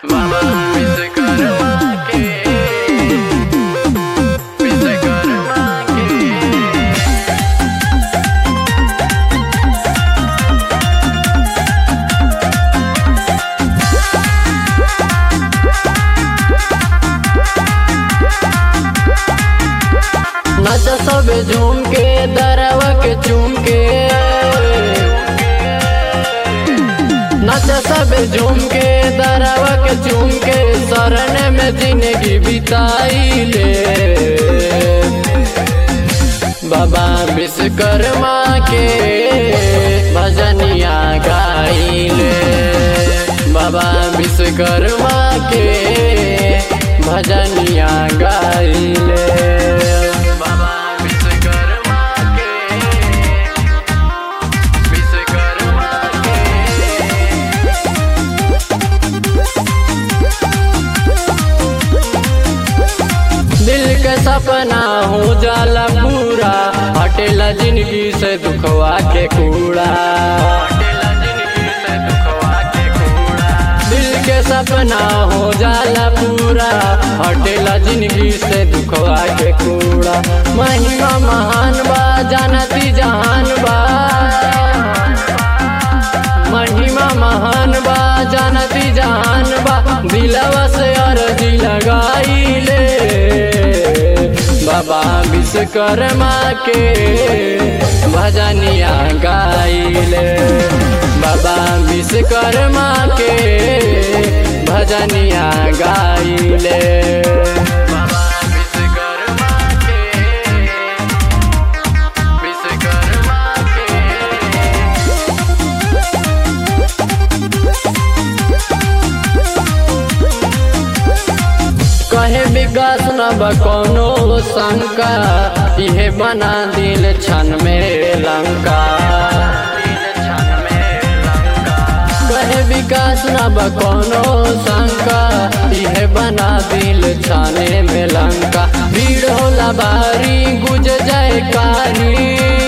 बाबा विश्वकर्मा के विश्वकर्मा के नच सब झूम के दरवा के चूम के नच सब झूम के दरवा के चूम के शरण में जिंदगी बिताई ले बाबा विश्वकर्मा के भजनिया गाइले बाबा विश्वकर्मा के भजनिया गाइले बाबा विश्वकर्मा के विश्वकर्मा के दिल के सपना हो जाला पूरा हटेला जिंदगी से दुखवा के कूड़ा दिल के सपना हो जाला पूरा हटेला जिंदगी से दुखवा के कूड़ा महिमा महान बा जानती जहान बा महिमा महान बा जानती जहान बा दिलवा से अर्जी लगाईले बाबा विश्वकर्मा के भजनिया गाइले बाबा विश्वकर्मा के भजनिया गाइले बाबा विश्वकर्मा के विश्वकर्मा के कहे विकास न बा कोनो शंका इहे बना दिल क्षण में लंका कहे विकास न बा कोनो शंका इहे बना दिल छाने में लंका भीड़ होला भारी गुज जाए कारी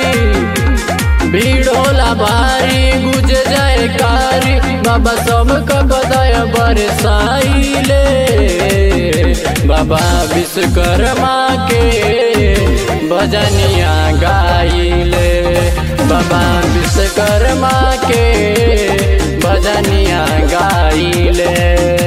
भीड़ होला भारी गुज जाए कारी बाबा सबका बदया बरसाइले बाबा विश्वकर्मा के भजनिया गाइले बाबा विश्वकर्मा के भजनिया गाइले